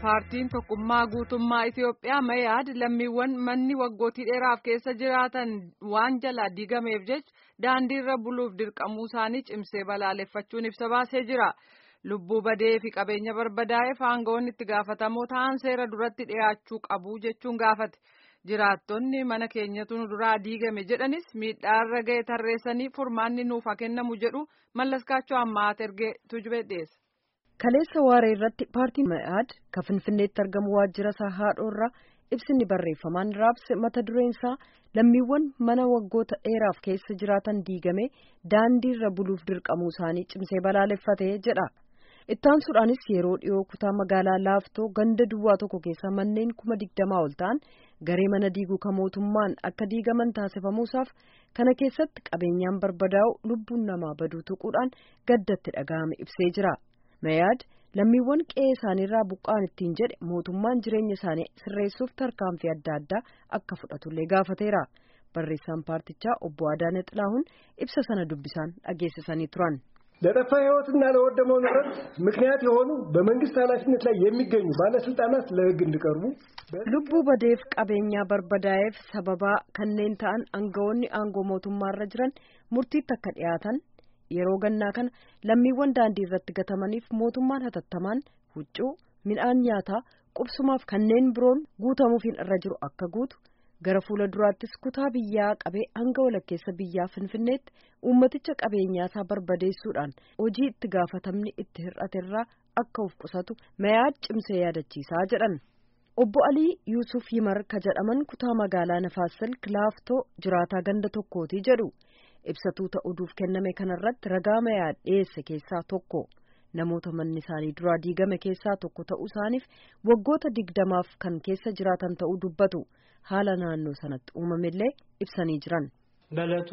paartiin tokkummaa guutummaa Itiyoophiyaa Mayaad lammiiwwan manni waggootii dheeraaf keessa jiraatan waan jalaa diigameef jecha daandiirra buluuf dirqamuu isaanii cimsee balaaleffachuun ibsa baasee jira. Lubbuu badee fi qabeenya barbadaa'eef aangawoonni itti gaafatamoo ta'an seera duratti dhiyaachuu qabu jechuun gaafate. Jiraattonni mana keenyatu nu duraa diigame jedhanis miidhaarra ga'e tarreessanii furmaanni nuuf haa kennamu jedhu mallaskaachoo ammaa ergee tujubee dhiyeessa. Kaleessa waaree irratti paartiin Mayaad kan Finfinneetti argamu waajjira isaa haadhoorraa ibsinni barreeffamaan raabse mata dureen isaa lammiiwwan mana waggoota dheeraaf keessa jiraatan diigame daandiirra buluuf dirqamuu isaanii cimsee balaaleffatee jedha. Ittaansuudhaanis yeroo dhiyoo kutaa magaalaa laaftoo ganda duwwaa tokko keessa manneen kuma digdamaa ol ta'an garee mana diiguu kan mootummaan akka diigaman taasifamuusaaf kana keessatti qabeenyaan barbadaa'u lubbuun namaa baduu tuquudhaan gaddatti dhaga'ame ibsee jira. Mayaad lammiiwwan qe'ee isaaniirraa buqqaan ittiin jedhe mootummaan jireenya isaanii sirreessuuf tarkaanfii adda addaa akka fudhatullee gaafateera. Barreessaan paartichaa obbo Adaane Xilahuun ibsa sana dubbisaan dhageessisanii turan. ለጠፋ ሕይወትና ለወደመው ንብረት ምክንያት የሆኑ በመንግስት ኃላፊነት ላይ የሚገኙ ባለስልጣናት ለሕግ እንዲቀርቡ lubbuu badeef qabeenyaa barbadaa'eef sababaa kanneen ta'an aangawoonni aangoo mootummaarra jiran murtiitti akka dhiyaatan yeroo gannaa kana lammiiwwan daandii irratti gatamaniif mootummaan hatattamaan huccuu midhaan nyaataa qubsumaaf kanneen biroon guutamuufiin irra jiru akka guutu gara fuula duraattis kutaa biyyaa qabee hanga walakkeessa biyyaa finfinneetti uummaticha qabeenyaasaa barbadeessuudhaan hojii itti gaafatamni itti hir'aterraa akka of qusatu mayaad cimsee yaadachiisaa jedhan. Obbo Alii Yuusuf Yimar ka jedhaman kutaa magaalaa Nafaasil Kilaaftoo jiraataa ganda tokkooti jedhu. ibsatuu ta'uudhuuf kenname kanarratti ragaa mayaad dhiyeesse keessaa tokko namoota manni isaanii duraa diigame keessaa tokko ta'uu isaaniif waggoota digdamaaf kan keessa jiraatan ta'uu dubbatu haala naannoo sanatti uumamillee ibsanii jiran. በእለቱ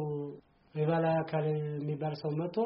የበላይ አካል የሚባል ሰው መጥቶ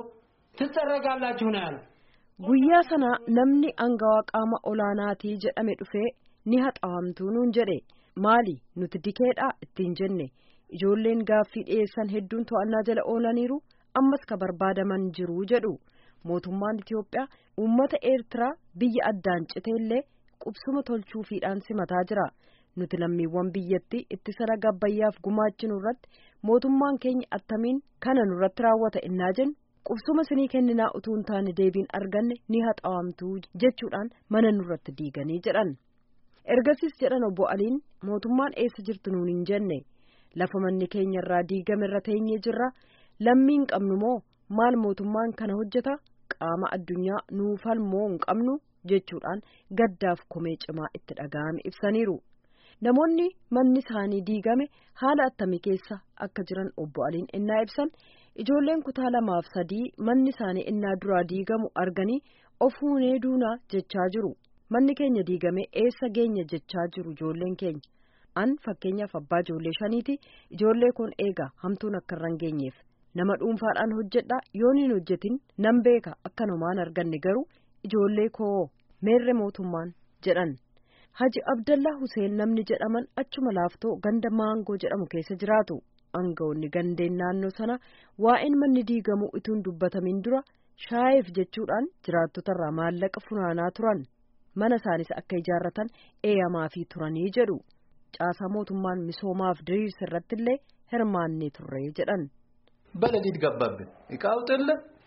ትጠረጋላችሁ ነው ያለው። guyyaa sana namni angawaa qaama olaanaatii jedhame dhufee ni haxaawamtuu nuun jedhe maali nuti dikeedhaa ittiin jenne. ijoolleen gaaffii dhiyeessan hedduun to'annaa jala oolaniiru ammas ka barbaadaman jiru jedhu mootummaan Itiyoophiyaa uummata Eertiraa biyya addaan citeellee qubsuma tolchuufiidhaan simataa jira nuti lammiiwwan biyyattii ittisa raga abbayyaaf gumaachinu irratti mootummaan keenya attamiin kana nurratti raawwata innaa jennu qubsuma sinii kenninaa utuu hin taane deebiin arganne ni haxaawamtuu jechuudhaan mana nurratti diiganii jedhan ergasiis jedhan obbo Aliin mootummaan eessa jirtu nuun hin jenne. lafa manni keenya irraa diigame irra teenyee jirra lammiin qabnu moo maal mootummaan kana hojjeta qaama addunyaa nuufal moo hin qabnu jechuudhaan gaddaaf komee cimaa itti dhaga'ame ibsaniiru namoonni manni isaanii diigame haala attamii keessa akka jiran obbo Aliin innaa ibsan ijoolleen kutaa lamaaf sadii manni isaanii innaa duraa diigamu arganii of huunee duunaa jechaa jiru manni keenya diigame eessa geenya jechaa jiru ijoolleen keenya. an fakkeenyaaf abbaa ijoollee shaniiti ijoollee kun eega hamtuun akka irra hin geenyeef nama dhuunfaadhaan hojjedha yoon hin hojjetin nan beeka akka namaan arganne garuu ijoollee koo meerre mootummaan jedhan haji abdallaa huseen namni jedhaman achuma laaftoo ganda maangoo jedhamu keessa jiraatu aangawoonni gandeen naannoo sana waa'een manni diigamuu ituun dubbatamin dura shaayeef jechuudhaan jiraattotarraa maallaqa funaanaa turan mana isaanis akka ijaarratan eeyamaafii turanii jedhu. caasaa mootummaan misoomaaf diriirsa irratti illee hirmaannee turre jedhan. በሌሊት ገባብን እቃ አውጥለ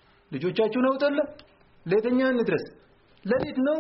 ልጆቻችሁን አውጥለ ለየትኛ እንድረስ ሌሊት ነው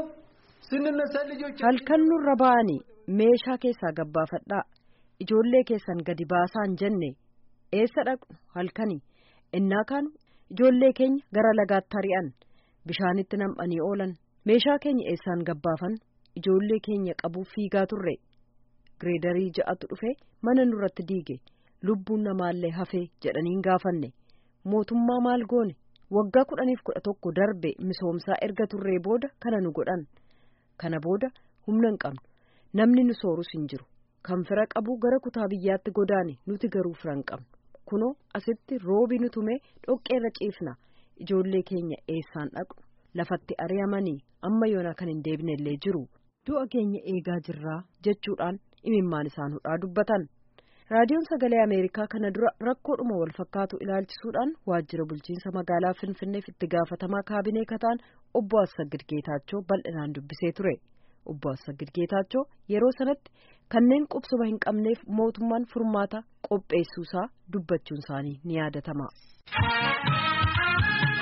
ስንነሳ ልጆች halkan nurra ba'anii meeshaa keessaa gabbaafadhaa ijoollee keessan gadi baasaan jenne eessa dhaqnu halkanii innaa kaanu ijoollee keenya gara lagaatti ari'an bishaanitti nam'anii oolan meeshaa keenya eessaan gabbaafan ijoollee keenya qabuuf fiigaa turre. gireedarii ja'atu dhufe mana nurratti diige lubbuun namaallee hafee jedhaniin gaafanne mootummaa maal goone waggaa kudhaniif kudha tokko darbe misoomsaa erga turree booda kana nu godhan kana booda humna hin qabnu namni nu soorus hin jiru kan fira qabu gara kutaa biyyaatti godaane nuti garuu fira hin qabnu kunoo asitti roobi nu tumee dhoqqeerra ciifna ijoollee keenya eessaan dhaqnu lafatti ari'amanii amma yoona kan hin deebine illee jiru du'a keenya eegaa jirraa jechuudhaan imimmaan isaan hudhaa dubbatan raadiyoon sagalee ameerikaa kana dura rakkoodhuma wal fakkaatu ilaalchisuudhaan waajjira bulchiinsa magaalaa finfinneef itti gaafatamaa kaabinee kataan obbo Assagid Geetaachoo bal'inaan dubbisee ture obbo Assagid Geetaachoo yeroo sanatti kanneen qubsuma hin qabneef mootummaan furmaata qopheessuusaa dubbachuun isaanii ni yaadatama.